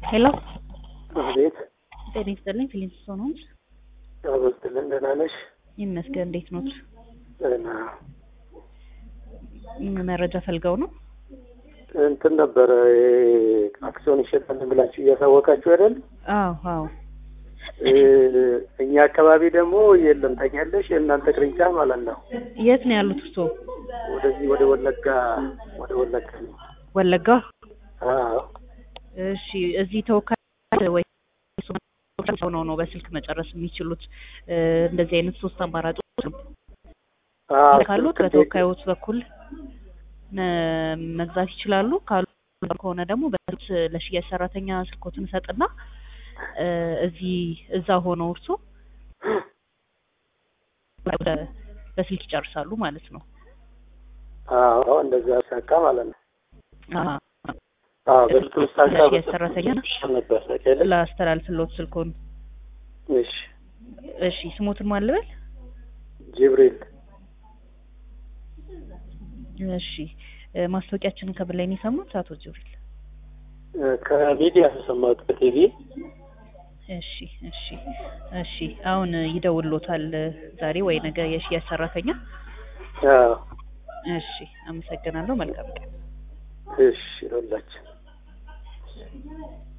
ሄሎ አቤት ጤና ይስጥልኝ። ፊሊንስ ሶኖምስ አበስትልን ደህና ነሽ? ይመስገን። እንዴት ኖት? ደህና መረጃ ፈልገው ነው? እንትን ነበረ አክሲዮን ይሸጣል ብላችሁ እያሳወቃችሁ አይደል? አዎ አዎ። እ እኛ አካባቢ ደግሞ የለም ታውቂያለሽ፣ የእናንተ ቅርንጫፍ ማለት ነው። የት ነው ያሉት እርሶ? ወደዚህ ወደ ወለጋ ወደ ወለጋ ነው። ወለጋ። አዎ እሺ። እዚህ ተወካይ ወይ ሰው ነው ነው በስልክ መጨረስ የሚችሉት? እ እንደዚህ አይነት ሶስት አማራጮች አዎ፣ ካሉት ስልክ በተወካዮች በኩል መ- መግዛት ይችላሉ። ካሉ ከሆነ ደግሞ በስልክ ለሽያጭ ሰራተኛ ስልኮትን እሰጥና እ እዚህ እዛ ሆነው እርሶ በ- በስልክ ይጨርሳሉ ማለት ነው። አዎ እንደዛ ሳካ ማለት ነው። አዎ። አዎ በስልክ ሳካ ለሽያጭ ሰራተኛ ነበር ታውቂያለሽ? ላስተላልፍሎት ስልኮን። እሺ እሺ ስሞትን ማን ልበል? ጅብሪል እሺ እ ማስታወቂያችንን ከምን ላይ ነው የሰሙት አቶ ጅብሪል? እ ከሚዲያ ተሰማሁት ከቲቪ እሺ እሺ እሺ አሁን ይደውሎታል ዛሬ ወይ ነገ የሽያጭ ሰራተኛ። አዎ እሺ አመሰግናለሁ። መልካም ቀን። እሺ ይኸውላችሁ